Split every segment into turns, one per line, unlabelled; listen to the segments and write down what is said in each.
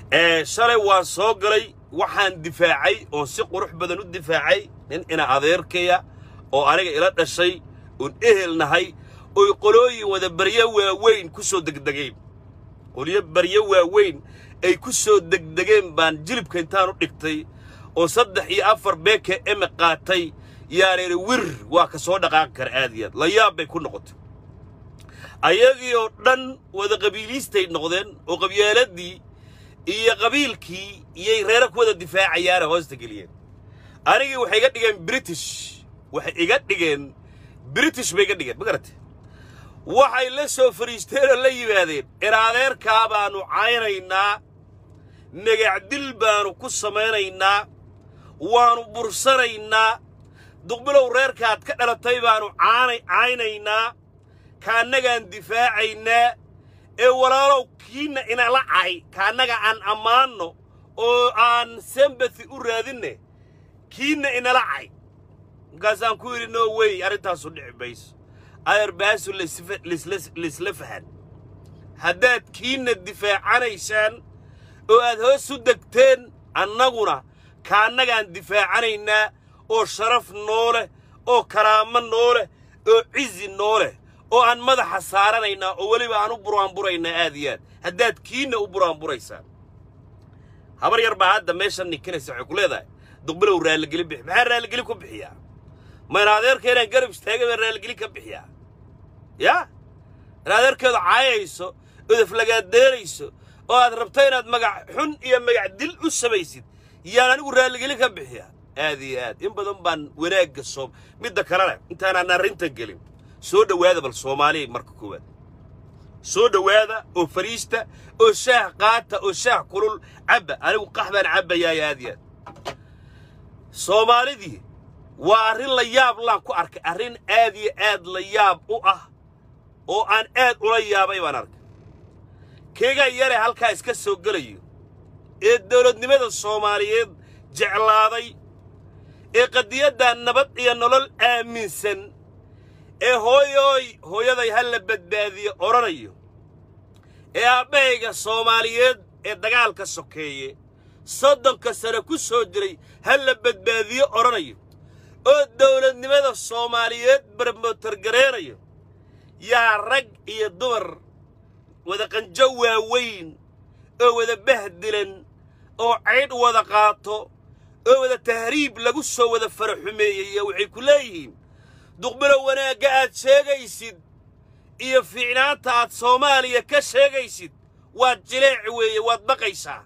ee shalay waan soo galay waxaan difaacay oo si qurux badan u difaacay nin ina adeerkaya oo aniga ila dhashay oon ehel nahay oy qolooyin wada baryo waaweyn ku soo degdegeen qolyo baryo waaweyn ay ku soo degdegeen baan jilibka intaan u dhigtay oo saddex iyo afar beeke eme qaatay yaaneena wir waa ka soo dhaqaaqi kara aad iyo aad la yaab bay ku noqotay ayagii oo dhan wada qabiiliistay noqdeen oo qabyaaladii iyo qabiilkii iyay reere ku wada difaacayaane hoosta geliyeen anigii waxay iga dhigeen british waxay iga dhigeen british bay iga dhigeen ma garate waxay la soo fariisteen oo la yimaadeen iraadeerkaa baannu caynaynaa magacdil baannu ku samaynaynaa waannu bursanaynaa duqbilow reerkaad ka dhalatay baannu caanay caynaynaa kaannagaan difaacaynaa ee walaalow kiinna inala cay kaannaga aan ammaanno oo aan sembathi u raadinne kiinna inala cay markaasaan ku yidhi no wey arrintaasu dhici mayso aderbaasu laisla fahan haddaad kiinna difaacanaysaan oo aad hoos u degteen annaguna kaannagaan difaacanaynaa oo sharaf noo leh oo karaamo noo leh oo cizi noo leh oo aan madaxa saaranaynaa oo weliba aan u buraanburaynaa aad iyo aad haddaad kiinna u buraanburaysaan habar yar baa hadda meeshan ninkinaysa waxay ku leedahay duqbilow raalligeli bixi maxaa raalligeli ku bixiyaa mayna adeerka inaan garab istaagay baan raalligeli ka bixiyaa yaa in adeerkeedu caayayso ood aflagaadeerayso oo aad rabto inaad magac xun iyo magac dil u samaysid yaan anigu raalligeli ka bixiyaa aad iyo aad in badan baan wanaagga soo midda kalena intaanaan arrintan gelin soo dhowaada bal soomaaliya marka koowaad soo dhowaada oo fariista oo shaah qaata oo shaah kulul cabba anigu qax baan cabbayaay aad iyo aad soomaalidii waa arrin la yaab laan ku arkay arrin aad iyo aad la yaab u ah oo aan aad ula yaabay baan arkay keegaa yare halkaa iska soo gelayo ee dawladnimada soomaaliyeed jeclaaday ee qadiyadda nabad iyo nolol aaminsan ee hooyooy hooyaday ha la badbaadiye odhanayo ee aabbahayga soomaaliyeed ee dagaalka sokeeye soddonka sane ku soo jiray ha la badbaadiye odhanayo oo dawladnimada soomaaliyeed barmotargareenayo yaa rag iyo dumar wada qanjo waaweyn oo wada bahdilan oo caydh wada qaato oo wada tahriib lagu soo wada faraxumeeyey waxay ku leeyihiin duqbilow wanaagga aad sheegaysid iyo fiicnaanta aad soomaaliya ka sheegaysid waad jileec weeye waad baqaysaa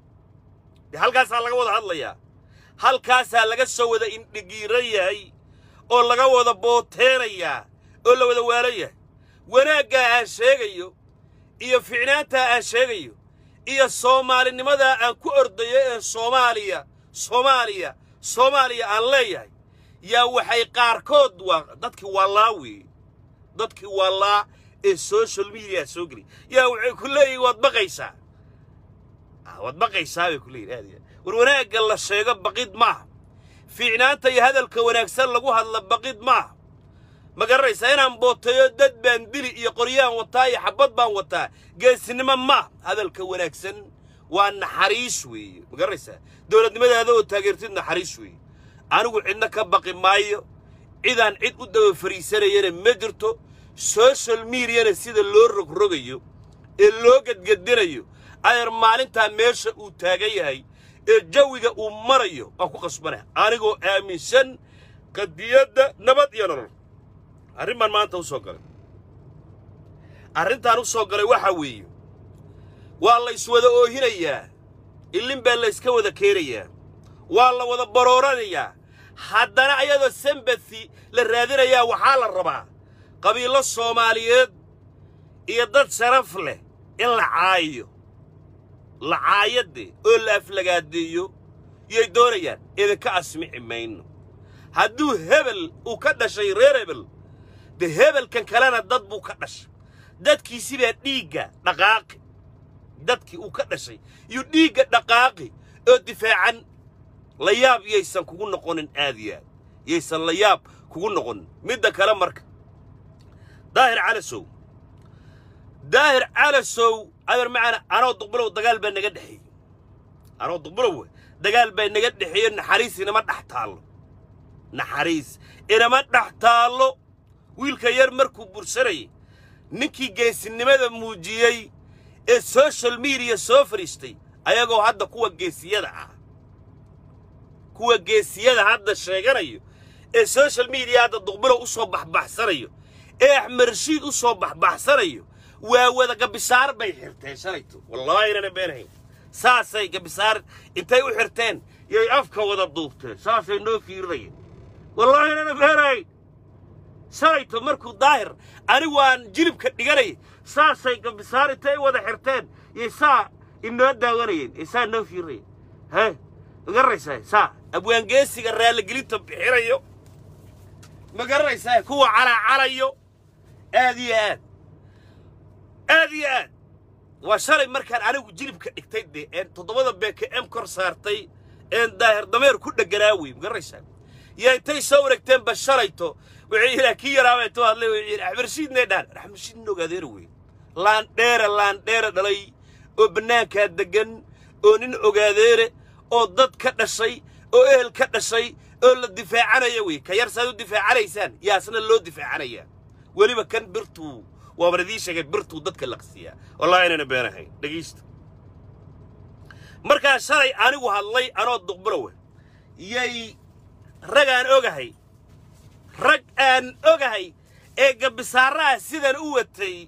dee halkaasaa laga wada hadlayaa halkaasaa laga soo wada indhigiiran yahay oo laga wada booteenayaa oo la wada waalan yahay wanaaggaa aan sheegayo iyo fiicnaantaa aan sheegayo iyo soomaalinimadaa aan ku ordayo ee soomaaliya soomaaliya soomaaliya aan leeyahay yaa waxay qaarkood waa dadkii waalaa weeye dadkii waalaa ee social mediyaa soo geliy yaa waxay ku leeyihin waad baqaysaa waad baqaysaa bay ku leeyihin aad iyo aad war wanaagga la sheego baqid maaha fiicnaanta iyo hadalka wanaagsan lagu hadla baqid maaha ma garanaysaa inaan booteeyo dad baan dili iyo qoryaan wataa iyo xabbad baan wataa geesinimo maaha hadalka wanaagsan waa naxariis weeye ma garanaysaa dowladnimadaada oo taageertid naxariis weeye anigu cidna ka baqi maayo cidaan cid u daba fariisanayana ma jirto social mediana sida loo rogrogayo ee loo gedgedinayo adeer maalintaa meesha uu taagan yahay ee jawiga uu marayo waan ku qasbanah anigoo aaminsan qadiyadda nabad iyo nolol arrin baan maanta u soo galay arrintaan u soo galay waxaa weeye waa la iswada oohinayaa illin baa la yska wada keenayaa waa la wada barooranayaa haddana ayadoo sembathi la raadinayaa waxaa la rabaa qabiillo soomaaliyeed iyo dad sharaf leh in la caayo la caayadde oo la aflagaadeeyo yay doonayaan idinka asmici mayno hadduu hebel uu ka dhashay reer hebel dee hebelkan kalena dad buu ka dhashay dadkiisi baa dhiigga dhaqaaqi dadkii uu ka dhashay iyo dhiigga dhaqaaqi oo difaacan la yaab yaysan kugu noqonin aad iyo aad yaysan la yaab kugu noqonin midda kale marka daahir calasow daahir calasow adeer macana anoo duqbilow dagaal baa naga dhexeeyey anoo duqbulowe dagaal baa naga dhexeeyo naxariis inama dhex taallo naxariis inama dhex taallo wiilka yar markuu bursanayay ninkii geesinimada muujiyey ee social mediya soo fadhiistay ayagoo hadda kuwa geesiyada ah kuwa geesiyada hadda sheeganayo ee social media hadda duqbulow u soo baxbaxsanayo ee axmed rashiid u soo baxbaxsanayo waa wada gabisaar bay xirteen shalayto wallaahi inana beenahayn saasay gabisaar intay u xirteen yay afka wada duubteen saasay noo fiirinayeen wallaahi inana beenahayn shalayto markuu daahir anigu aan jilibka dhiganay saasay gabisaar intay wada xirteen yay saa inoo daawanayeen ee saa noo fiirinayeen he ma garanaysaa saa abwaangeesiga raaligelinta bixinayo ma garanaysaa kuwa calaacalayo aad iyo aad aad iyo aad waa shalay markaan anigu jilibka dhigtay dee een toddobada beeke em kor saartay een daahir dameer ku dheganaa wey ma garanaysaa yaa intay soo wareegteenba shalayto wuxuu yidhaa kii yaraabay too hadlay wuxuu yidhi axmershiidnay dhaan axmershiid nin ogaadeera wey laandheera laandheera dhalay oo bannaankaa deggan oo nin ogaadeere oo dad ka dhashay oo ehel ka dhashay oo la difaacanaya wey ka yar saad u difaacanaysaan yaasna loo difaacanayaa weliba kan birtuu waaban idiin sheegay birtuu dadka laqsiyaa wallahi inayna beenahayn dhegaysta markaa shalay anigu hadlay anoo duqbulowe yay rag aan ogahay rag aan ogahay ee gabisaaraha sidan u watay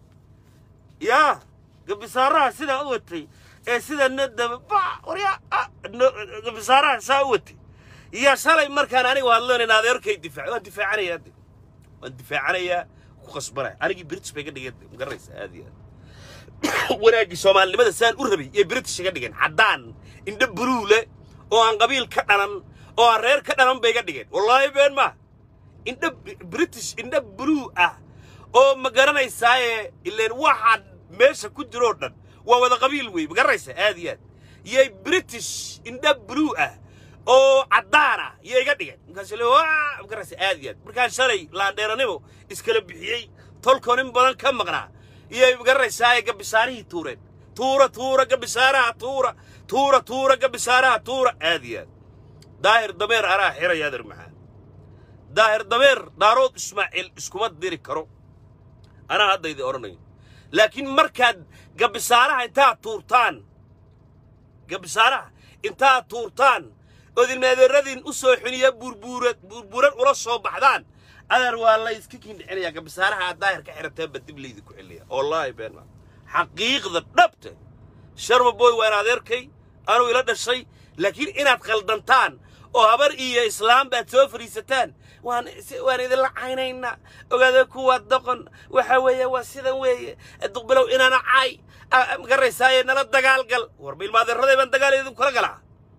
yaa gabisaaraha sidan u watay ee sidana daba ba warya gabisaaraha saa u watay yaa shalay markaan anigu hadloonayn adeerkay difaac waan difaacanayaa de waan difaacanayaa ku qasbanaya anigii british bay ga dhigeen ma garanaysa aad iyo aad wanaaggii soomaalinimada saan u rabay iyo british iga dhigeen caddaan indho buluu leh oo aan qabiil ka dhalan oo aan reer ka dhalan bay ga dhigeen wallaahi been maa indho british indho buluu ah oo ma garanaysaaye ileen waxaan meesha ku jiroo dhan waa wada qabiil wey ma garanaysa aad iyo aad yay british indho buluu ah oo caddaan ah iyo iga dhigeen markaas le waa ma garanaysa aad iyo aad markaan shalay laandheeranimo iskala bixiyey tolkoo nin badan ka maqnaa iyay ma garanaysaaye gabisaarihii tuureen tuura tuura gabisaaraha tuura tuura tuura gabisaaraha tuura aad iyo aad daahir dameer anaa xiraya adeer maxaa daahir dameer daarood ismaaciil iskuma diri karo anaa hadda idin odhanayo laakiin markaad gabisaaraha intaad tuurtaan gabisaaraha intaad tuurtaan ood ilmaadeeradiin u soo xiniya burbuura burburan ula soo baxdaan adeer waa la iska kindhixinayaa gabisaaraha aad daahir ka xirateen ba dib laydi ku xiliya wallaahi beenma xaqiiqda dhabte sharma boy waan adeerkay anuu ila dhashay laakiin inaad khaldantaan oo habar iyo islaam baad soo fadhiisataan waan waan idinla caynaynaa ogaada kuwa doqon waxa weeye waa sidan weeye duqbilow inaana caay ma garanaysaaye nala dagaalgal war ma ilmaadeeraday baan dagaal idinku kala galaa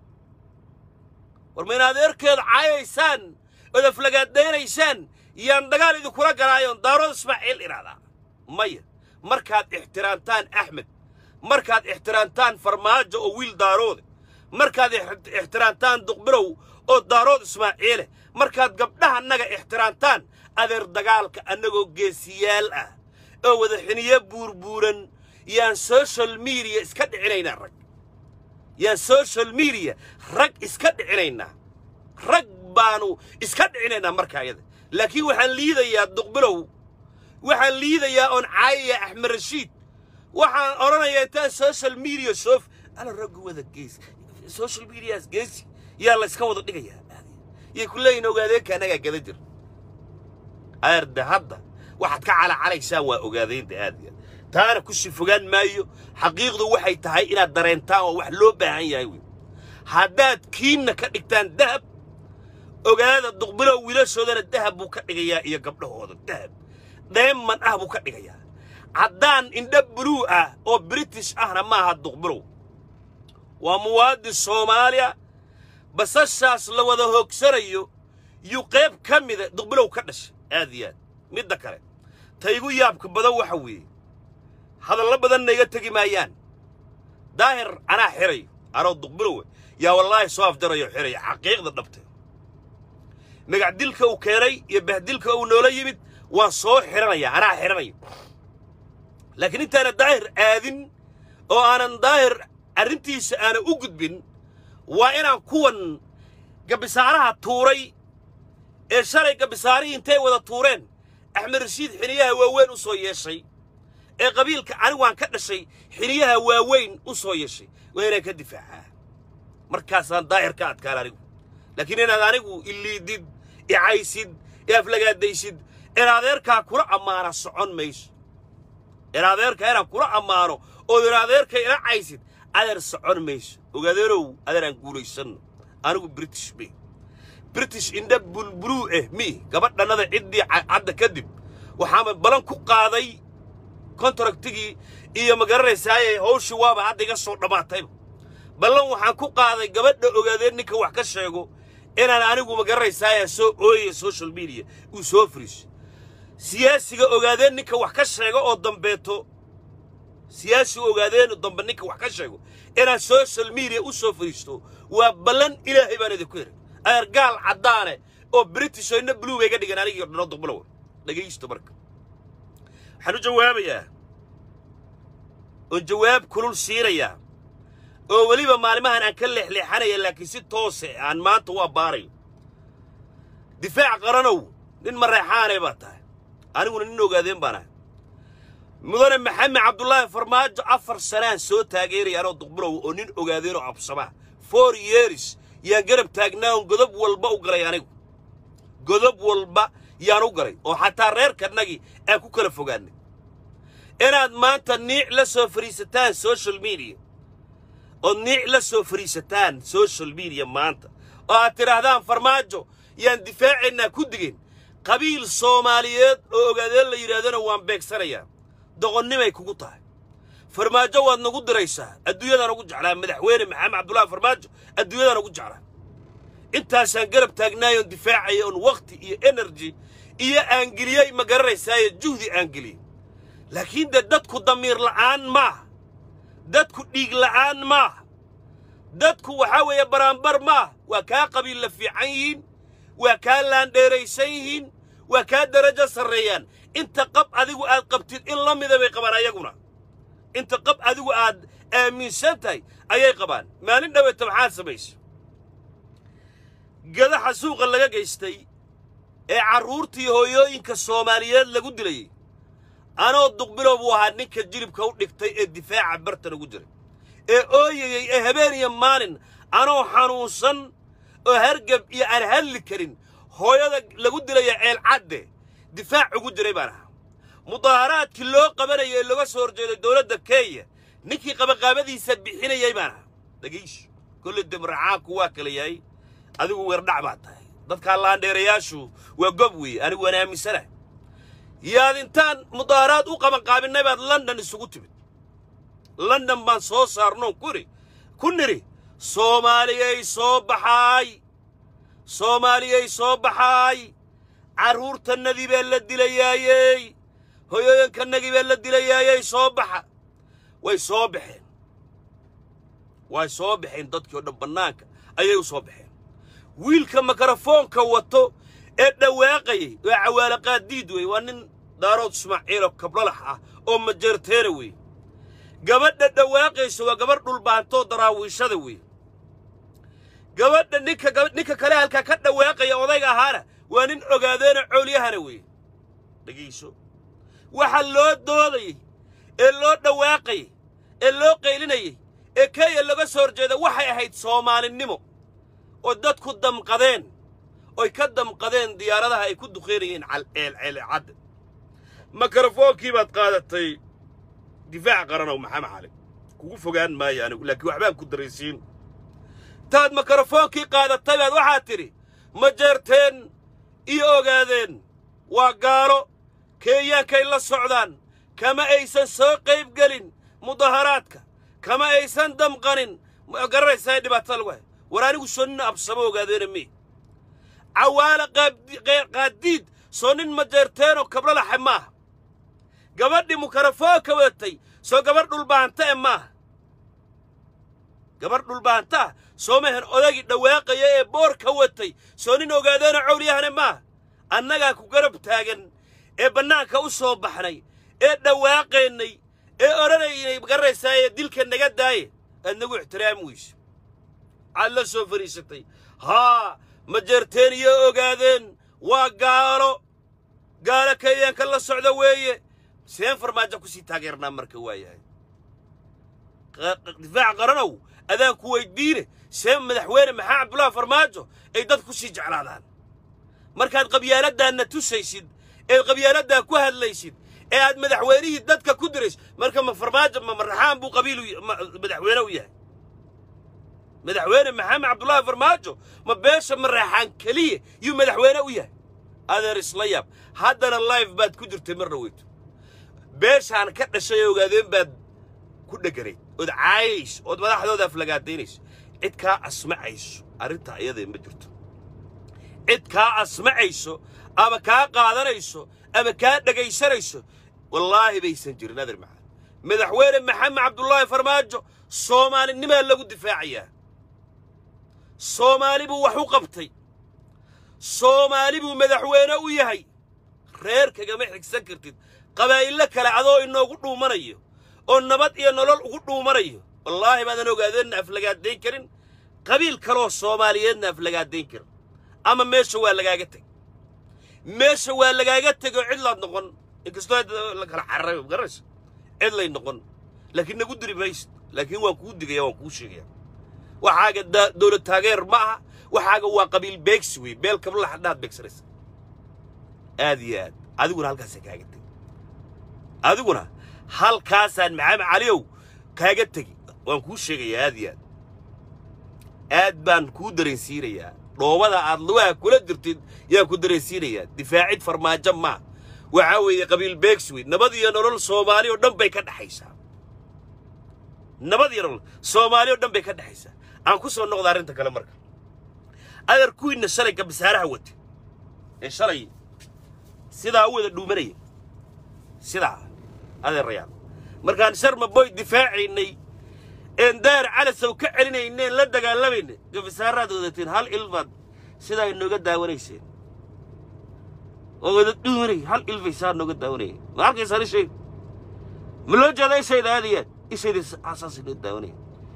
war ma in adeerkeeda caayaysaan ood aflagaadaynaysaan yaan dagaal idinkula galaayoon daarood ismaaciil idhahdaa maya markaad ixtiraamtaan axmed markaad ixtiraamtaan farmaajo oo wiil daaroode markaad ixtiraamtaan duqbilow oo daarood ismaaciile markaad gabdhahannaga ixtiraamtaan adeer dagaalka annagoo geesiyaal ah oo wada xiniyo buurbuuran yaan social mediya iska dhicinaynaa rag yaan social mediya rag iska dhicinaynaa rag baanu iska dhicinaynaa marka ayada laakiin waxaan liidayaa duqbilow waxaan liidayaa oon caayaya axmed rashiid waxaan odhanayaa intaan social media soof ala raggu wada gees social medias geesi yaa la iska wada dhigayaa yay ku leeyihin ogaadeenka annagaa gada jir aarda hadda waxaad ka calacalaysaan waa ogaadeynta aad iyo aad taana ku sii fogaan maayo xaqiiqdu waxay tahay inaad dareentaan oo wax loo baahan yahay wey haddaad kiinna ka dhigtaan dahab ogaada duqbilow wiilashoodana dahab buu ka dhigayaa iyo gabdhahooda dahab dheeman ah buu ka dhigayaa caddaan indho buluu ah oo british ahna maaha duqbilow waa muwaadin soomaaliya basashaas la wada hoogsanayo yuu qayb ka mida duqbilow ka dhashay aad iyo aad midda kale ta igu yaabka badan waxa weeye hadallo badanna iga tegi maayaan daahir anaa xirayo anoo duqbilowe yaa wallaahi soo afjarayo xiraya xaqiiqda dhabte magacdilka uu keenay iyo bahdilka uu noola yimid waan soo xidhanayaa anaa xidhanayo laakiin intaana daahir aadin oo aanan daahir arrintiisa aanan u gudbin waa inaan kuwan gabisaaraha tuuray ee shalay gabisaarihii intay wada tuureen axmed rashiid xiniyaha waaweyn u soo yeeshay ee qabiilka anigu aan ka dhashay xiniyaha waaweyn u soo yeeshay waa inaan ka difaacaa markaasaan daahir ka adkaan anigu laakiin inaad anigu iliidid icaysid i aflagaadaysid in adeerkaa kula ammaana socon mayso in adeerkaa inaan kula ammaano ood in adeerka ila caysid adeer socon mayso ogaadeerow adeeraan guulaysanno anigu british me british indha bulbuluu eh mi gabadhannada ciddii cadda kadib waxaama balan ku qaaday kontaragtigii iyo ma garanaysaaye hawshii waaba hadda iga soo dhammaatayba ballan waxaan ku qaaday gabadha ogaadeen ninka wax ka sheego inaan anigu ma garanaysaaye soo ooyaya social media uu soo fariiso siyaasiga ogaadeen ninka wax ka sheego oo dambeeto siyaasiga ogaadeen dambe ninka wax ka sheego inaan social media u soo fariisto waa ballan ilaahay baan idinku heray adeer gaal caddaane oo british oo inna blue bay ga dhigan anigii dhano duqbalow dhegaysto marka waxaan u jawaabayaa oon jawaab kulul siinayaa oo weliba maalimahan aan ka leexleexanaya laakiin si toose aan maanta u abbaarayo difaac qaranow nin mareexaanay baa tahay aniguna nin ogaadeen baan ahay mudane maxamed cabdulaahi farmaajo afar sanaan soo taageeraya anoo duqbulow oo nin ogaadeenoo absamaa four years yaan garab taagnaa oon godob walba u galay anigu godob walba yaan u galay oo xataa reerkanagii aan ku kala fogaannay inaad maanta niic la soo fadhiisataan social media ood niic la soo fadhiisataan social media maanta oo aad tidhaahdaan farmaajo yaan difaacaynaa ku digeen qabiil soomaaliyeed oo ogaadeen la yidhahdana waan beegsanayaa doqonnimay kugu tahay farmaajo waad nagu diraysaa adduunyadaan ugu jeclaa madaxweyne maxamed cabdullaahi farmaajo adduunyadaan ugu jeclaa intaasaan garab taagnaayoon difaacaya oon wakhti iyo energy iyo aangeliyey ma garanaysaaye juhdi aangeliyey laakiin dee dadku damiir la'aan maaha dadku dhiig la'aan maaha dadku waxaa weeye baraanbar maaha waa kaa qabiilla fiican yihiin waa kaa laandheeraysan yihiin waa kaa darajo sarreeyaan inta qab adigu aad qabtid in la mida bay qabaan ayaguna inta qab adigu aad aaminsan tahay ayay qabaan maalin dhaweeta maxaad samaysa gadaxa suuqa laga gaystay ee carruurtii hooyooyinka soomaaliyeed lagu dilayey anoo duqbilow buu ahaa ninka jilibka u dhigtay ee difaaca bartan ugu jiray ee ooyayey ee habeen iyo maalin anoo xanuunsan oo hargab iyo aan hadli karin hooyada lagu dilaya ceelcadde difaac ugu jiray baan ahaa mudaaharaadkii loo qabanayay ee looga soo horjeeday dowladda kenya ninkii qabaqaabadiisa bixinayay baan ahaa dhegayso kolle demracaanku waa kala yahay adigu weerdhac baad tahay dadkaa laandheerayaashu waa gob weeye anigu waan aaminsanahay yaad intaan mudaaharaad u qabanqaabinay baad london isugu timid london baan soo saarnoon kuri ku nidhi soomaaliyay soo baxaay soomaaliyay soo baxaay carruurtannadii baa la dilayaayey hoyooyinkannagii baa la dilayaayey soo baxa way soo baxeen way soo baxeen dadkii oo dhan bannaanka ayay u soo baxeen wiilka mikrofoonka wato ee dhawaaqayay waa cawaalo qaadiid wey waa nin daarood ismaaciiloo kablalax ah oo majeerteena wey gabadha dhawaaqaysa waa gabadh dhulbaantoo daraawiishada wey gabadha ninka ninka kale halkaa ka dhawaaqaya odayga ahaana waa nin ogaadeena coolyahana wey dhegayso waxa loo doodayey ee loo dhawaaqayey ee loo qaylinayey ee kenya laga soo horjeeda waxay ahayd soomaalinimo oo dadku damqadeen oy ka damqadeen diyaaradaha ay ku duqeynayeen ceelceelcadda mikrofoonkii baad qaadatay difaac qaranow maxamed cali kugu fogaan maayo anigu laakiin waxbaan ku daraysiin taad mikrofoonkii qaadatay baad waxaad tidhi ma jeerteen iyo ogaadeen waa gaalo keeyaankay la socdaan kama aysan soo qayb gelin mudaharaadka kama aysan damqanin ma garanaysaa dhibaatada lagu hay war anigu soo nin absamo ogaadeena mee cawaala qaadiid soo nin majeerteenoo kablalaxe maaha gabadhii mikrofoonka wadatay soo gabadh dhulbaanta e maaha gabadh dhulbaantaah soo mahan odagii dhawaaqaya ee boorka watay soo nin ogaadeena cowlyahane maaha annagaa ku garab taagan ee bannaanka u soo baxnay ee dhawaaqaynay ee odhanaynay garanaysaa ee dilka naga daaye aad nagu ixtiraami weyse aad la soo fadhiisatay haa majeerteen iyo ogaadeen waa gaalo gaalo kenyaanka la socda weeye seen farmaajo kusii taageernaa marka waayahay difaac qaranow adaan ku weydiine see madaxweyne maxaa cabdullaahi farmaajo ay dad ku sii jeclaadaan markaad qabyaaladdaanna tusaysid eed qabyaaladdaa ku hadlaysid ee aad madaxweynihii dadka ku diraysid marka ma farmaajo ma maraxaan buu qabiilu madaxweyne u yahay madaxweyne maxamed cabdullaahi farmaajo ma beesha maraxaan keliya yuu madaxweyne u yahay adeer isla yaab haddana life baad ku jirtay mar dhaweyto beeshaan ka dhashay ogaadeen baad ku dheganayd ood caayayso ood madaxdooda aflagaadaynayso cid kaa asmacayso arrintaa iyadee ma jirto cid kaa asmacayso ama kaa qaadanayso ama kaa dhegaysanayso wallaahi baysan jirin adeer maxamed madaxweyne maxamed cabdullaahi farmaajo soomaalinimaa lagu difaacayaa soomaali buu wax u qabtay soomaali buu madaxweyne u yahay reer kagama xigsan kartid qabaa'illo kale adoo inoogu dhuumanayo oo nabad iyo nolol ugu dhuumanayo wallaahi baadan ogaadeenna aflagaadayn karin qabiil kaleoo soomaaliyeedna aflagaadayn karin ama meesha waa lagaaga teg meesha waa lagaaga tegoo cidlaad noqon inkastoo la kala cararay garanaysa cidlay noqon laakiin nagu diri maysid laakiin waan kuu digaya waan kuu sheegaya waxaaga dawlad taageer ma aha waxaaga waa qabiil beegsi wey beel kabla hadhaad beegsanaysa aad iyo aad adiguna halkaasaan kaaga tegi adiguna halkaasaan maxamed caliyow kaaga tegi waan kuu sheegayaa aad iyo aad aad baan kuu dareensiinayaa dhoobada aad lugaha kula jirtid yaan ku dareensiinayaa difaacid farmaajo maa waxaa weeye qabiil beegsi wey nabad iyo nolol soomaali oo dhan bay ka dhexaysaa nabad iyo nolol soomaali oo dhan bay ka dhexaysaa aan ku soo noqda arrinta kale marka adeer kuwiinna shalay gabisaaraha wate ee shalay sidaa u wada dhuumanaya sidaa adeerayaal markaan sharma boy difaacaynay een daar calasow ka celinayneen la dagaalamayna gabisaaraad wadateen hal ilbaad sidaa inooga daawanayseen oo wada dhuumanay hal ilbay saa nooga daawanaya ma halkaysaan ishayd ma loo jeeda ishayda aadayaad ishayda saas inoo daawanaya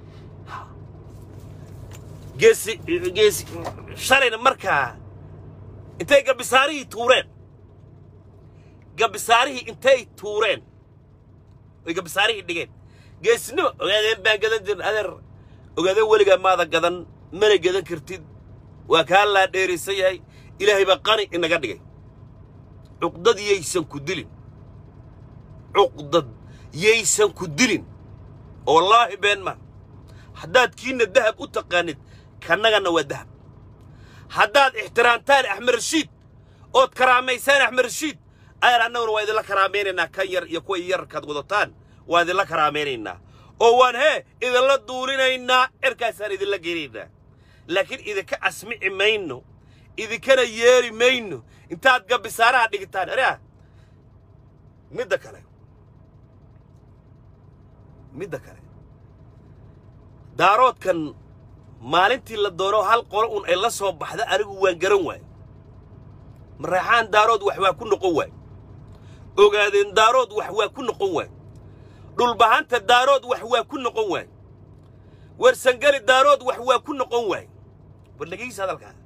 geesi geesi shalayna markaa intay gabisaarihii tuureen gabisaarihii intay tuureen oy gabisaarihii dhigeen geesnimo ogaadeen baan gadan jirin adeer ogaadeen weligaa maada gadan mana gadan kartid waa kaa laa dheeraysan yahay ilaahay baa qani inaga dhigay cuqdad yaysan ku dilin cuqdad yaysan ku dilin oo wallaahi been ma haddaad kiinna dahab u taqaanid kannaganna waa dahab haddaad ixtiraamtaan axmed rashiid ood karaamaysaan axmed rashiid ayar annaguna waa idinla karaamaynaynaa kan yar iyo kuwa yarkaad wadataan waa idinla karaamaynaynaa oo waan hee idinla duulinaynaa cirkaasaan idinla geynaynaa laakiin idinka asmici mayno idinkana yeeri mayno intaad gabisaaraha dhigitaan areah midda kale midda kale daaroodkan maalintii la doono hal qolo un ay la soo baxda anigu waan garan waay maraexaan daarood wax waa ku noqon waay ogaadeen daarood wax waa ku noqon waay dhulbahanta daarood wax waa ku noqon waay warsangali daarood wax waa ku noqon waay war dhegaysa hadalkaa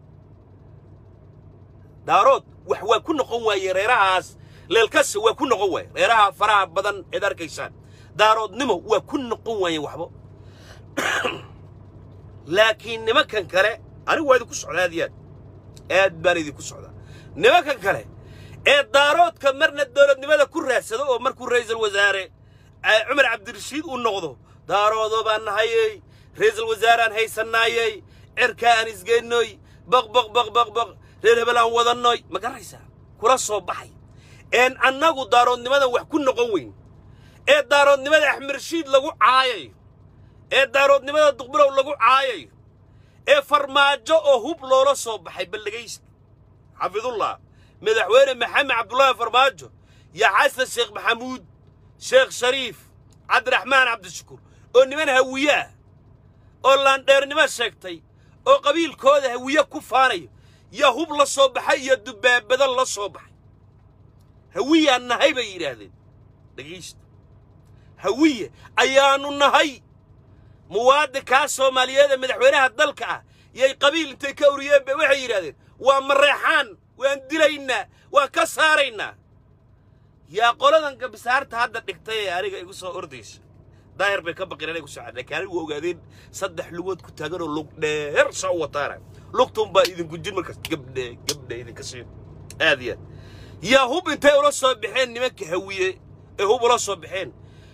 daarood wax waa ku noqon waaye reerahaas leelkasa waa ku noqon waaye reeraha faraha badan eed arkaysaan daaroodnimo waa ku noqon waaye waxba laakiin nimankan kale anigu waa idinku socdaa aad iyo aad aad baan idinku socdaa nimankan kale ee daaroodka marna dowladnimada ku raadsado oo markuu ra'iisul wasaare cumar cabdirashiid uu noqdo daaroodo baan nahayey ra'iisul wasaaraan haysannaayey cerkaa aan isgeynoy baq baq baq baq baq reer hebel aan wadannoy ma garanaysaa kula soo baxay een annagu daaroodnimadan wax ku noqon weyn ee daaroodnimada axmed rashiid lagu caayayo ee daaroodnimada duqbilow lagu caayayo ee farmaajo oo hub loola soo baxay baldhegaysta xafidullah madaxweyne maxamed cabdullaahi farmaajo iyo xasan sheekh maxamuud sheekh shariif cabdiraxmaan cabdishakuur oo niman hawiye ah oo laandheernimo sheegtay oo qabiilkooda hawiye ku faanayo yaa hub la soo baxay iyo dubaabado la soo baxay hawiyaan nahay bay yidhaahdeen dhegaysta hawiye ayaannu nahay muwaadinkaa soomaaliyeed ee madaxweynaha dalka ah yay qabiil intay ka uriyeen bay waxay yidhahdeen waa mareexaan waan dilaynaa waan ka saaraynaa yaa qoladan gabisaarta hadda dhigtay ee aniga igu soo ordaysa daahir bay ka baqireen ay ku soo laakiin anigu waa ogaadeen saddex lugood ku taagan oo lug dheer soo wataana lugtun baa idinku jin markaas gabdhe gabdhe idinka siin aad iyo aad yaa hub intay ula soo baxeen nimanka hawiye ee hub ula soo baxeen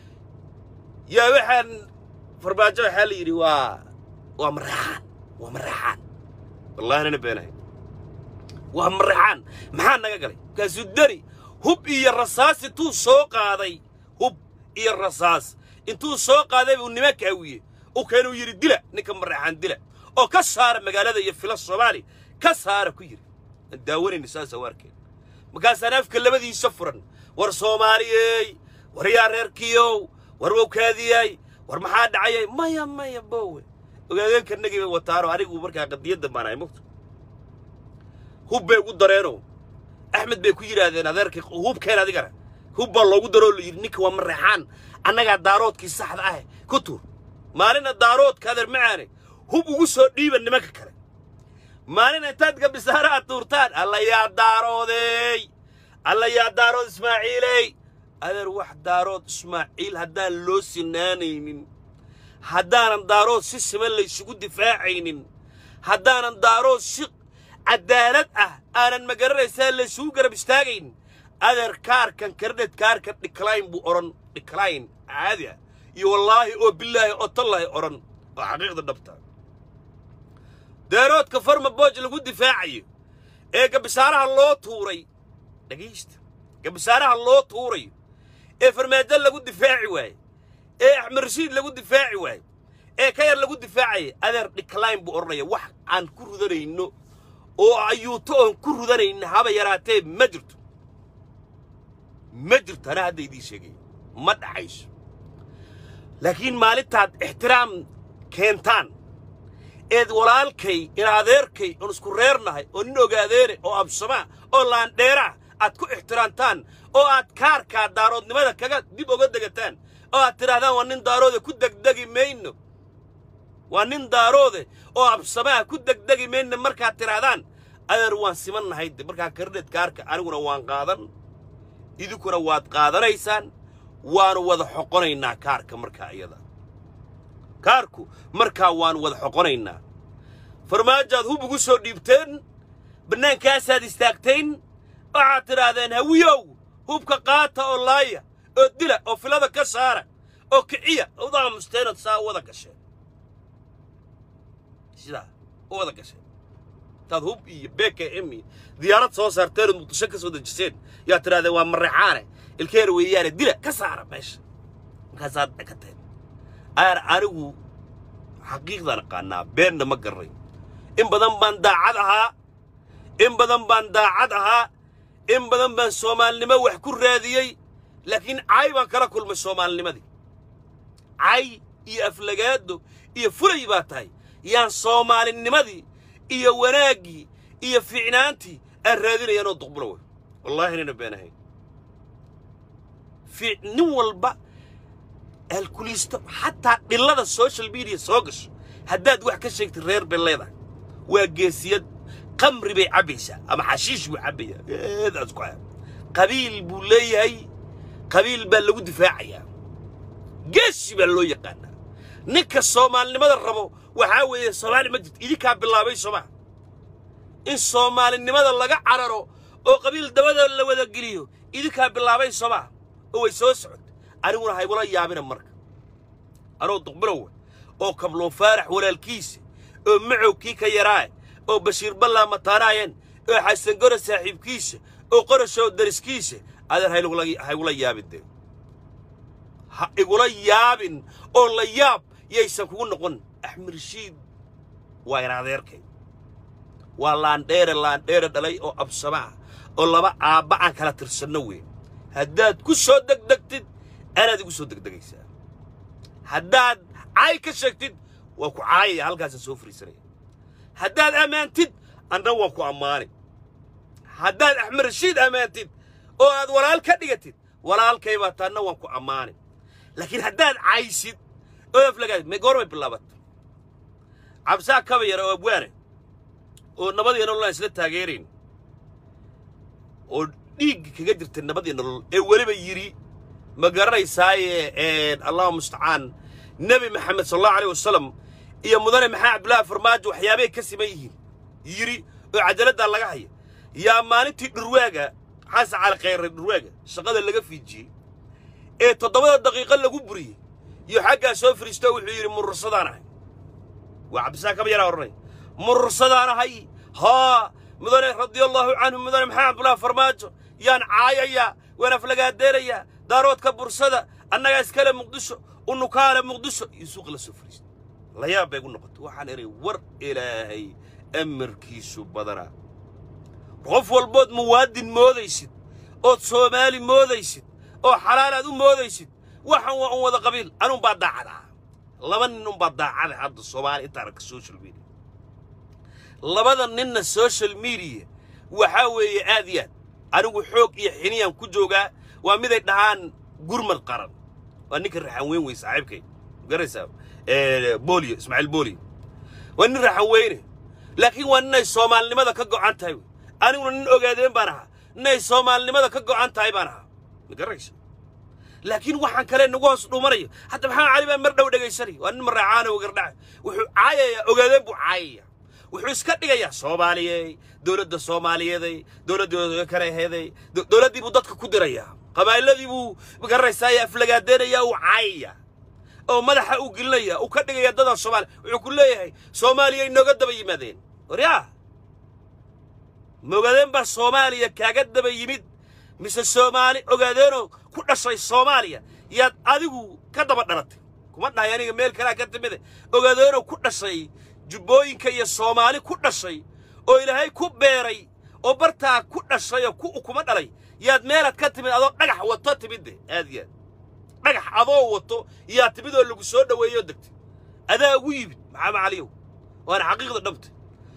yaa waxaan farmaajo waxaa la yidhi waa waa maraxaan waa maraxaan wallahi anana beenahay waa maraxaan maxaa naga galay markaasuu deri hub iyo rasaas intuu soo qaaday hub iyo rasaas intuu soo qaaday buu nimanka hawiye u keenuu yidhi dila ninka maraxaan dila oo ka saara magaalada iyo fila soomaali ka saara ku yidhi aan daawanayna saasa waarkeen markaasaan afka labadiisa furan war soomaaliyey war yaa reerkiyow war wowkaadiyay war maxaa dhacayay maya maya bowe ogaadeenkanagii bay wataanoo anigu markaa qadiyadda baan ahay mugta hub bay ugu dareenoo axmed bay ku yidhaahdeen adeerkii hubkeen adigana hub baa loogu daroo la yidhi ninka waa mareexaan annagaa daaroodkii saxda ah ku tuur maalina daaroodka adeer macaane hub ugu soo dhiiba nimanka kale maalina intaad gabisaara aad tuurtaan alla yaa daaroodeey alla yaa daarood ismaaciiley adeer wax daarood ismaaciil haddaan loo sinaanaynin haddaanan daarood si siman laysugu difaacaynin haddaanan daarood si caddaalad ah aanan magaranaysaa laysugu garab istaagayn adeer kaarkan kardhed kaarkan dhiklayn buu odhan dhiklayn caadi ah iyo wallaahi oo bilaahi oo tallaahi odhan oo xaqiiqda dhabta daaroodka farma booj lagu difaacayo ee gabisaaraha loo tuuray dhegaysta gabisaaraha loo tuurayo ee farmaajo lagu difaaci waaye ee axmed rashiid lagu difaaci waaye ee ka yar lagu difaacaya adeer dhiklayn buu odhanaya wax aan ku rudanayno oo ayuuto oon ku rudanayna haba yaraatee ma jirto ma jirto anaa hadda idiin sheegaya ma dhacayso laakiin maalintaad ixtiraam keentaan eed walaalkay in adeerkay oon isku reernahay oo nin ogaadeene oo absamaa oo laandheeraah aad ku ixtiraamtaan oo aad kaarkaa daaroodnimada kaga dib oga degataan oo aad tidhahdaan waa nin daaroode ku degdegi mayno waa nin daaroode oo absamaha ku degdegi mayno markaad tidhaahdaan adeer waan siman nahay de markaa kardheed kaarka aniguna waan qaadan idinkuna waad qaadanaysaan waanu wada xoqonaynaa kaarka markaa iyada kaarku markaa waanu wada xoqonaynaa farmaajoaad hub ugu soo dhiibteen bannaankaasaad istaagtayn waxaad tidhaahdeen hawiyow hubka qaata oo laaya oo dila oo filada ka saara oo kiciya ud aamusteenood saa u wada gasheen sidaa u wada gasheen intaad hub iyo bk m iyo diyaarad soo saarteen ood muqdisho ka soo dejiseen yaad tidhahdeen waa mareexaane ilkeena weeyaane dila ka saara meesha markaasaad dhakateen aar anigu xaqiiqdaan aqaanaa beenna ma garray in badan baan daacad ahaa in badan baan daacad ahaa in badan baan soomaalinimo wax ku raadiyey laakiin cay baan kala kulmay soomaalinimadii cay iyo aflagaado iyo fulay baa tahay yaan soomaalinimadii iyo wanaaggii iyo fiicnaantii aan raadinayaanoo duqbulo wey wallaahi inayna beenahayn fi nin walba alkuliisto xataa dhillada social media soo gasho haddaad wax ka sheegtid reer bay leedahay waa geesiyad qamri bay cabbaysaa ama xashiish buu cabbayaa eedaas ku aa qabiil buu leeyahay qabiil baa lagu difaacayaa geesi baa loo yaqaanaa ninka soomaalinimada rabo waxaa weeye soomaali ma jirto idinkaa bilaabay soomaa in soomaalinimada laga cararo oo qabiil dabada la wada geliyo idinkaa bilaabay soomaa oo way soo socota aniguna haygula yaabina marka anoo duqbilowa oo kabloon faarax walaalkiisa oo macowkii ka yaraaye oo bashiir ballaa mataanaayeen oo xasan goro saaxiibkiisa oo qorashoo dariskiisa adeer haygula yaabin dee ha igula yaabin oo la yaab yaysan kugu noqon axmed rashiid waa in adeerkay waa laandheere laandheere dhalay oo absama ah oo laba aabba aan kala tirsanno weyn haddaad ku soo degdegtid anaad igu soo degdegaysaa haddaad caay ka sheegtid waa ku caayaya halkaasaan soo fariisanaya haddaad ammaantid anna waan ku ammaani haddaad axmed rashiid ammaantid oo aad walaal ka dhigatid walaalkay baa taanna waan ku ammaani laakiin haddaad caysid oo aflagaad me goormay bilaabatay cabsaa kaba yara oo abwaane oo nabad iyo nolol aan isla taageerayn oo dhiig kaga jirtay nabad iyo nolol ee weliba yidhi ma garanaysaaye allahuma mustacaan nebi maxamed sal allahu aleyh wasalam iyo mudane maxaa cabdullaahi farmaajo waxyaabay ka siman yihiin yidhi oo cajaladdaa laga haya yaa maalintii dhurwaaga xasan cali khayre dhurwaaga shaqada laga fiijiyey ee toddobada daqiiqo lagu buriyey iyo xaggaa soo firiisto wuxuu yidhi murursadaan ahay waa cabdisaa kaba yaraa odhanay murursadaan ahay haa mudane radiallahu canhu mudane maxaa cabdullaahi farmaajo yaan caayayaa waan aflagaadeenayaa daaroodka bursada annagaa iskale muqdisho unukaale muqdisho iyo suuq la soo fariistay layaab bay gu noqotay waxaan idhay war ilaahay amarkiisu badanaa qof walbood muwaadin moodaysid ood soomaali moodaysid oo xalaalaad u moodaysid waxan waa un wada qabiil anuunbaa daacad ah laba nin unbaa daacada hadda soomaali inta aragka social media labada ninna social media waxaa weeye aad iyo aad anigu xoog iyo xiniyaan ku joogaa waa miday dhahaan gurmad qaran waa ninka raxan weyn wey saaxiibkay garaysaa booliyo ismaaciil booliyo waa nin raxan weyne laakiin waa ninay soomaalinimada ka go'an tahay wey aniguna nin ogaadeen baan ahaa ninay soomaalinimada ka go'an tahay baan ahaa ma garaysa laakiin waxaan kale nagu hoos dhumanayo hadda maxamed cali baa mar dhow dhegaysanaya waa nin maraacaana wagardhaca wuxuu caayayaa ogaadeen buu caayaya wuxuu iska dhigayaa soomaaliyey dowladda soomaaliyeeday dowladdooda kale aheeday dowladdii buu dadka ku dirayaa qabaa'iladii buu garanaysaaye aflagaadeenayaa uu caayaya oo madaxa uu gelinaya uu ka dhigaya dadan soomaaliya wuxuu ku leeyahay soomaaliyay nooga daba yimaadeen waryaa ma ogaadeen baa soomaaliya kaaga daba yimid mise soomaali ogaadeenoo ku dhashay soomaaliya yaad adigu ka daba dhalatay kuma dhahay aniga meel kalea ka timide ogaadeenoo ku dhashay jubbooyinka iyo soomaali ku dhashay oo ilaahay ku beeray oo bartaa ku dhashay oo ku kuma dhalay yaad meelaad ka timid adoo dhagax wato timidde aad iyo aad dhagax adoo wato yaa timid oo lagu soo dhoweeyoo degtay adaa ugu yimid maxamed caliyow waana xaqiiqda dhabta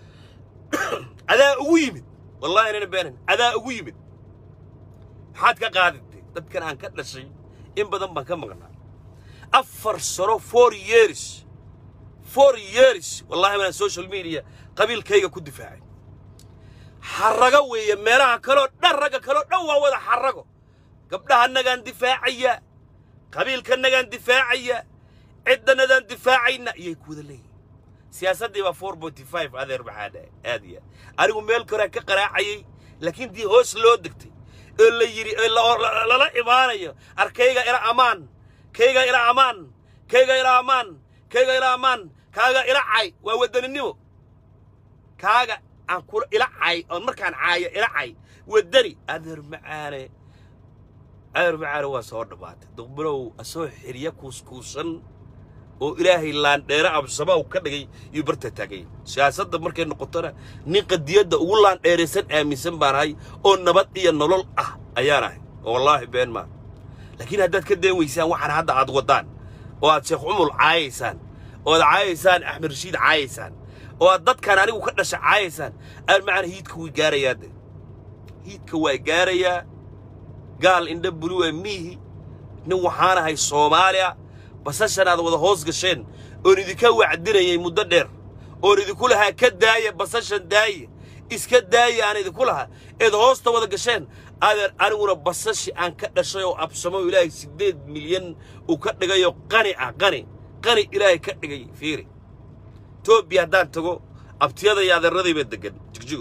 adaa ugu yimid wallahi inayna beenayn adaa ugu yimid maxaad ka qaadatay dadkan aan ka dhashay in badan baan ka maqnaa afar sano four years four years wallahi baan social media qabiilkayga ku difaacay xarrago weeye meelaha kaloo dhan ragga kaloo dhan waa wada xarrago gabdhahanagaan difaacaya qabiilkanagaan difaacaya ciddanadaan difaacayna iyay ku wada leeyihin siyaasaddii baa four forty five adeer maxaa dhahay aad iyo aad anigu meel koraa ka qaraacayay laakiin dii hoos loo degtay oo la yidhi lala imaanayo arkayga ila amaan kayga ila amaan kayga ila amaan kayga ila amaan kaaga ila cay waa wadaninimo kaaga aan kula ila cay oon markaan caayo ila cay wadani adeer macaane adeer macaane waa soo dhammaatay duqbilow asoo xirya kuuskuusan oo ilaahay laandheere absama uu ka dhigay yuu barta taagay siyaasadda markay noqotona nin qadiyadda ugu laandheeraysan aaminsan baan ahay oo nabad iyo nolol ah ayaan ahay oo wallaahi been maa laakiin haddaad ka deen weysaan waxaan hadda aad waddaan oo aad sheekh cumul caayaysaan oo aad caayaysaan axmed rashiid caayaysaan oo aad dadkan anigu ka dhasha caayaysaan aan macana hiidka way gaarayaa de hiidka waa gaarayaa gaal indha buluwa miihi nin waxaan ahay soomaaliya basashan aad wada hoos gasheen oon idinka wacdinayay muddo dheer oon idinku lahaa ka daaya basashan daaya iska daaya aan idinku lahaa eed hoosta wada gasheen adeer aniguna basashi aan ka dhashay oo absamo ilaahay siddeed milyan uu ka dhigayoo qani ah qani qani ilaahay ka dhigay fiiri etoobiya haddaan tago abtiyada iyo adeeradayba deggan jigjigo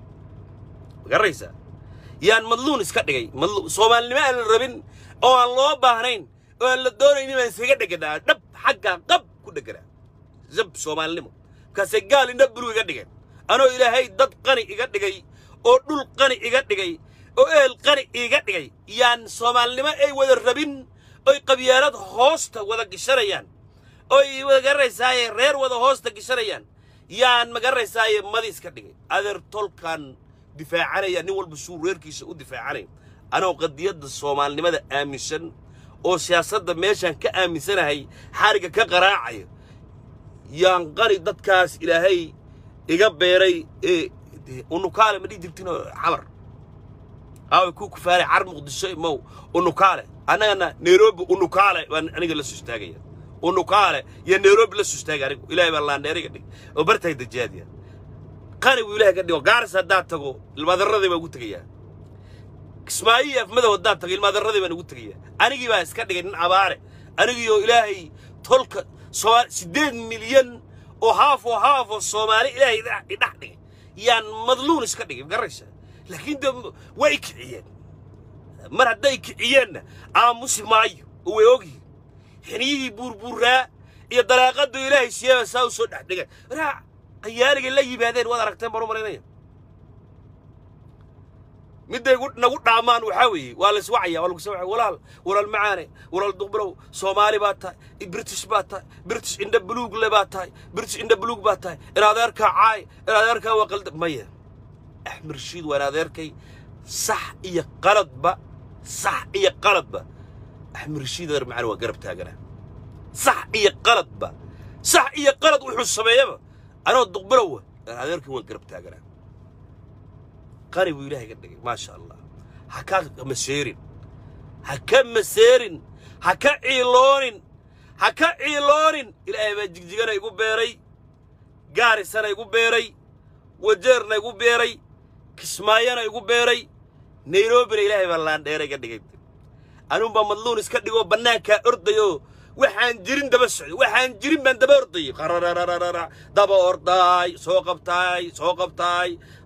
ma garanaysaa yaan madluun iska dhigay soomaalinimo aan la rabin oo aan loo baahnayn oo aan la doonaynin baan iskaga dheganaa dhab xaggaa qab ku dheganaa zab soomaalinimo markaasay gaal indha bulu iga dhigeen anoo ilaahay dad qani iga dhigay oo dhul qani iga dhigay oo ehel qani iga dhigay yaan soomaalinimo ay wada rabin oy qabyaalad hoosta wada gishanayaan oy magaranaysaayee reer wada hoosta gishanayaan yaan magaranaysaayee madi iska dhigay adeer tolkan difaacanaya nin walba suu reerkiisa u difaacanaya anoo qadiyadda soomaalinimada aaminsan oo siyaasadda meeshaan ka aaminsanahay xarigga ka qaraacayo yaan qani dadkaas ilaahay iga beeray ee unukaale ma dhihi jirtinoo xamar aaway ku kufaaray car muqdisho mow unukaale annagana nairobi unukaale baan aniga la soo istaagaya unukaale iyo nairobi la sustaagay anigu ilaahay baa laandheeriga dhig oo bartahay dajaadiya qani buu ilaahay ka dhigo gaaris haddaad tago ilmaadaradii baa ugu tegayaa kismaayiyo afmadow haddaad tago ilmaadaradii baan ugu tegayaa anigii baa iska dhigay nin abaare anigiioo ilaahay tolka soomaali siddeed milyan oo haaf oo haaf oo soomaali ilaahay idhex dhigay yaan madluun iska dhigay garaysa laakiin de way kiciyeen mar hadday kiciyeenna aamusi maayo oo way ogyihin xiniyihii buurbuuraa iyo dalaaqadu ilaahay siiyaba saa u soo dhex dhigay raa qayaaligay la yimaadeen waad aragteen baan u malaynaya midday nagu dhaamaan waxaa weeye waa lays wacaya waa lagu soo wacaya walaal walaal macaane walaal duqbrow soomaali baa tahay british baa tahay british indha buluug le baa tahay british indha buluug baa tahay in adeerkaa caay in adeerkaa waa qalda maya axmed rashiid waa in adeerkay sax iyo qaladba sax iyo qaladba axmed rashiid adeer macaan waa garab taagana sax iyo qaladba sax iyo qalad wuxuu sameeyaba anoo duqbrowa in adeerkay waan garab taaganaa qani buu ilaahay ka dhigay maasha allah ha ka maseerin ha ka maseerin ha ka ciiloonin ha ka ciiloonin ilaahay baa jigjigana igu beeray gaarisana igu beeray wajeerna igu beeray kismaayona igu beeray nayrobina ilaahay baa laandheeray ka dhigay anuunbaa madluun iska dhigoo bannaankaa ordayoo waxaan jirin daba socday waxaan jirin baan daba ordayay qararararara daba ordaay soo qabtaay soo qabtaay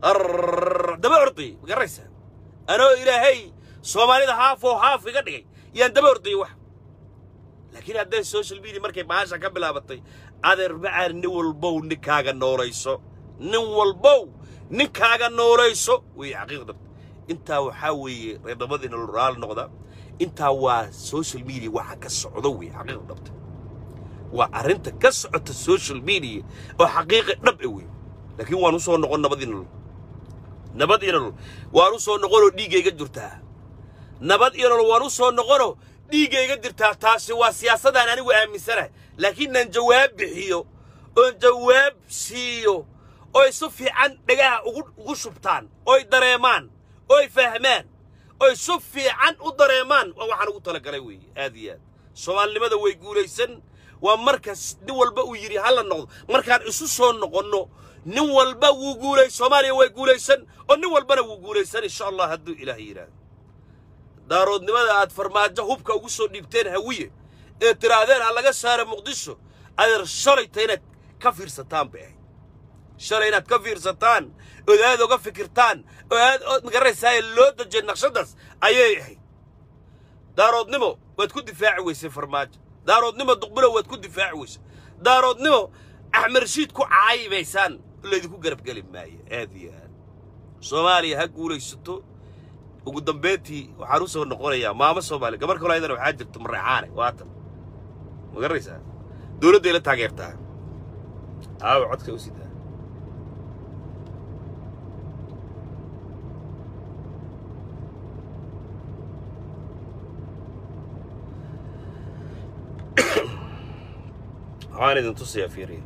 daba ordayay ma garaysaa anoo ilaahay soomaalida haaf oo haaf iga dhigay yaan daba ordayay wax laakiin hadday social media markay bahasha ka bilaabatay adeer macaan nin walbow ninkaaga noolayso nin walbow ninkaaga noolayso wey xaqiiqda intaa waxaa weeye reerdhabadiina raal noqda intaa waa social media waxa ka socdo wey xaqiiqa dhabta waa arrinta ka socota social media oo xaqiiqi dhab e wey laakiin waan u soo noqon nabadii nolol nabad iyo nolol waan u soo noqonoo dhiiggayga jirtaa nabad iyo nolol waan u soo noqonoo dhiiggayga jirtaa taasi waa siyaasadaan anigu aaminsanahay laakiinaan jawaab bixiyo oon jawaab siiyo oy si fiican dhagaha ugu ugu shubtaan oy dareemaan oy fahmaan oy si fiican u dareemaan waa waxaan ugu talagalay weeye aad iyo aad soomaalinimada way guulaysan waa markaas nin walba uu yidhi ha la noqdo markaan isu soo noqonno nin walba wuu guulay soomaaliya way guulaysan oo nin walbana wuu guulaysan insha allah hadduu ilaah yidhaahdo daaroodnimada aad farmaajo hubka ugu soo dhiibteen hawiye ee tidhaahdeen ha laga saara muqdisho adeer shalayta inaad ka fiirsataan bay ahayd shalay inaad ka fiirsataan ood aad oga fikirtaan oo aad ood magaranaysaaye loo dejiyay naqshaddaas ayay ahayd daaroodnimo waad ku difaaci weysay farmaajo daaroodnimo duqbulo waad ku difaaci weysay daaroodnimo axmed rashiid ku caayibaysaan laydinku garabgeli maayo aad iyo aad soomaaliya ha guulaysato ugu dambayntii waxaan u soo noqonayaa maamo soomaaliya gabar kaloo ayadana waxaa jirta mareexaane waatan ma garanaysaa dowladday la taageertaa aawa codka u sidaa waxaan idin tusayaa fiiriya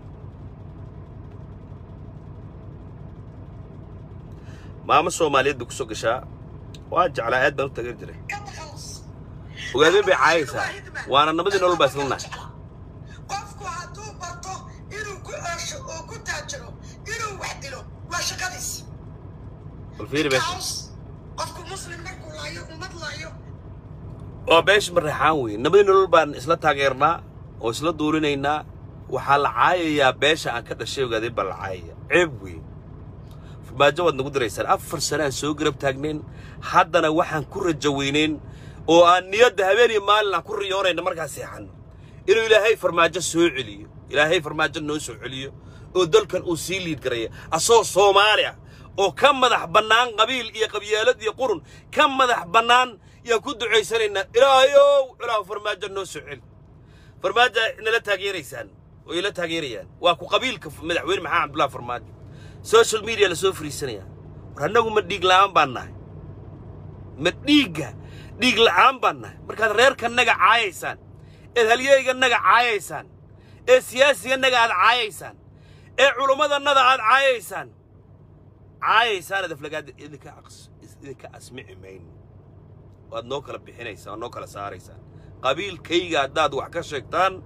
maamo soomaaliyeed bay ku soo gashaa waa jeclaa aad baan u taageeri jiray ogaadeen bay caayaysaa waana nabadii nolol baa isla nahay
qofku hadduu barto inuu ku oosho oo ku taajiro inuu wax dilo waa shaqadiis
bal fiiri meesha
kaos qofku muslim markuu laayo ummad laayo
waa beesha mareexaan weeye nabadii nolol baan isla taageernaa oo isla duurinaynaa waxaa la caayayaa beesha aan ka dhashay ogaadeen baa la caayaya ceeb weeye farmaajo waad nagu diraysaan afar sane aan soo garab taagnayn haddana waxaan ku rajo weynayn oo aan niyadda habeen iyo maalin aan ku riyoonayna markaa seexanno inuu ilaahay farmaajo soo celiyo ilaahay farmaajo noo soo celiyo oo dalkan uu sii liid garaya asagoo soomaali ah oo ka madax bannaan qabiil iyo qabyaalad iyo qurun ka madax bannaan yaan ku ducaysanaynaa ilaahayow ilaahu farmaajo noo soo celi farmaajo nala taageeraysaan oo ila taageerayaan waa ku qabiilka madaxweyne maxamed cabdullahi farmaajo social media la soo fariisanaya war annagu ma dhiig la'aan baan nahay ma dhiigga dhiig la'aan baan nahay markaad reerkanaga caayaysaan eed halyeyganaga caayaysaan ee siyaasiganaga aad caayaysaan ee culummadannada aad caayaysaan caayaysaan adaflagaada idinka aqs- idinka asmici mayno waad noo kala bixinaysaan waad noo kala saaraysaan qabiilkayga haddaad wax ka sheegtaan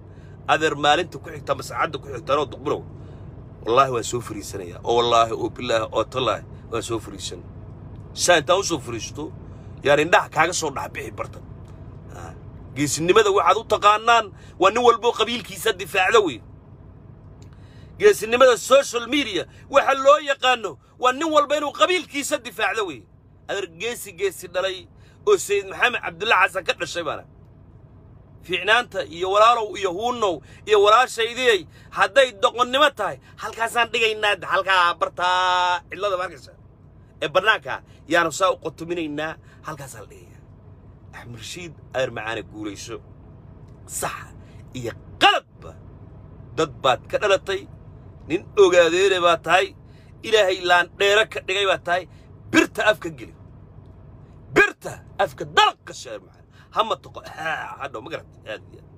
adeer maalinta ku xigta masacadda ku xigta anoo duqbulow wallaahi waan soo fariisanayaa oo wallaahi oo bilaahi oo tallaahi waan soo fariisan saa intaan u soo fariisto yaan indhaha kaaga soo dhaxbixi bartan Ah, geesinimada waxaad u taqaanaan waa nin walboo qabiilkiisa difaacda wey geesinimada social media waxa loo yaqaano waa nin walba inuu qabiilkiisa difaacdo wey adeer geesi geesi dhalay oo sayid maxamed cabdulla xasan ka dhashay baana fiicnaanta iyo walaalow iyo huunnow iyo walaashaydiyey hadday doqonnimo tahay halkaasaan dhigaynaa halkaa bartaa cidlada markaysa ee bannaanka yaanu saa u qotominaynaa halkaasaa la dhigayaa axmed rashiid adeer macaane guulayso saxa iyo qaladba dad baad ka dhalatay nin ogaadeene baad tahay ilaahay laandheero ka dhigay baad tahay birta afka geli birta afka dalaq ka sheer macaan hama toqo haa hadhow ma garat aad iyo aad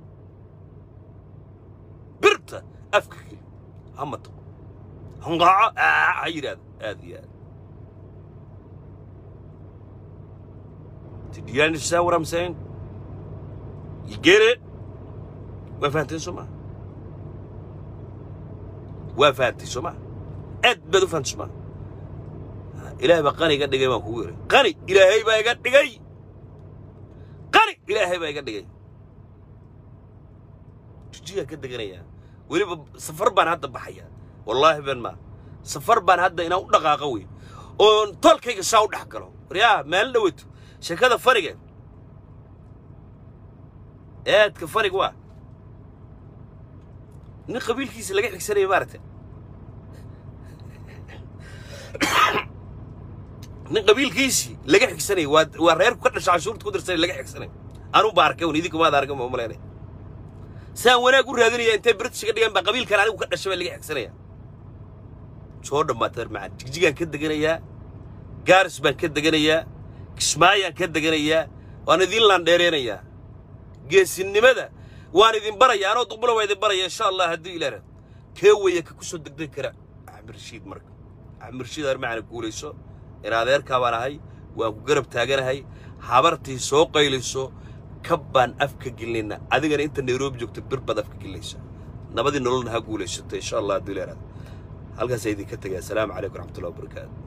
birta afka geli hama toqo hanqaaco aa ha yidhaahdo aad iyo aad Did you understand what I'm saying? You get it? waa fahanteen soo maa waa fahantay soo maa aad baad u fahantay soo maa ilaahay baa qani iga dhigay baan kugu yidhi qani ilaahay baa iga dhigay qani ilaahay baa iga dhigay jijiyaan ka deganayaa weliba safar baan hadda baxaya wallaahi ben maa safar baan hadda inaan u dhaqaaqo wey oon tolkayga saa u dhex galo waryaa maalin dhaweeto sheekada faniga aadka faniga waa nin qabiilkiisa laga xigsanaya maaragta nin qabiilkiisii laga xigsanaya waa waa reerku ka dhasha cashuurta ku dirsanay laga xigsanaya anuu ba arkay un idinka maad arkan ma umalaynay saan wanaag u raadinaya intay british ka dhigan baa qabiilkan anigu ka dhashay baa laga xigsanaya soo dhammaatay macaan jigjigaan ka deganayaa gaaris baan ka deganayaa kismaayaan ka deganayaa waan idin laandheereenayaa geesinimada waan idin baraya anoo duqbula waa idin baraya insha allah haddii ilaah rad kee weeye ka ku soo degdegi kara axmed rashiid marka axmed rashiid aar macana guulayso in adeerkaa baan ahay waan ku garab taaganahay habartii soo qaylayso kab baan afka gelinayna adigana inta nairobi joogto bir baad afka gelinaysa nabadii nololna ha guulaysato insha allah haddii ilaah rad halkaasaa idinka tegaya asalaamu calaykum raxmatullahi wabarakaatu